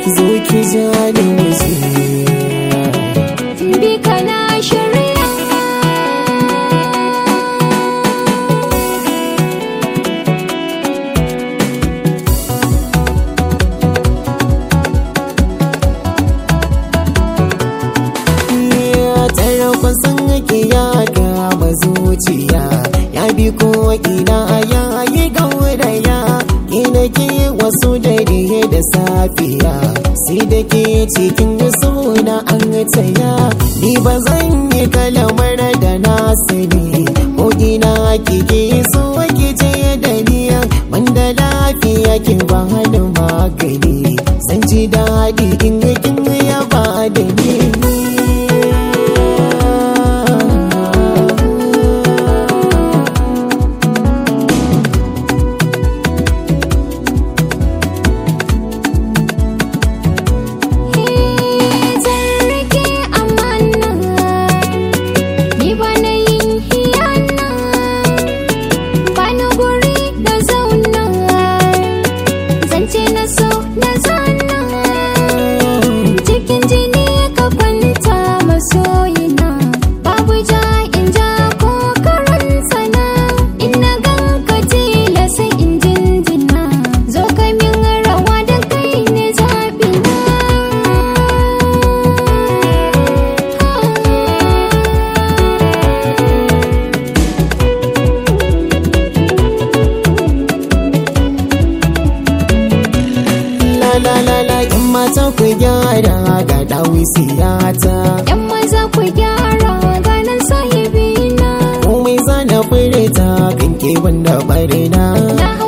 zo ki ja ni muje bi kana shirya tare kusan ake ya gaba zuciya ya bi ko ina ya yi gauraya ina ke wasu dare da safiya sai da ke cikin suna an taya ni ba zan yi kalamar da na sani ko ina kike so ki je da niya banda lafiya ki ba hada magani san ji daɗi in kin ya ba da ni zan rike amana ni ba na yin hiyana ba na guri da zauna zance na so na zana cikin jini ka kwanta masoyina babu ja in ja ko karan sana in na ganka tila sai in jinjina zo ka min rawa da kai ne zabina La la la la in mata ku gyara ga dawi siyata Yan maza ku gyara ganin sahibina komai zana furta kan ke wanda barina Na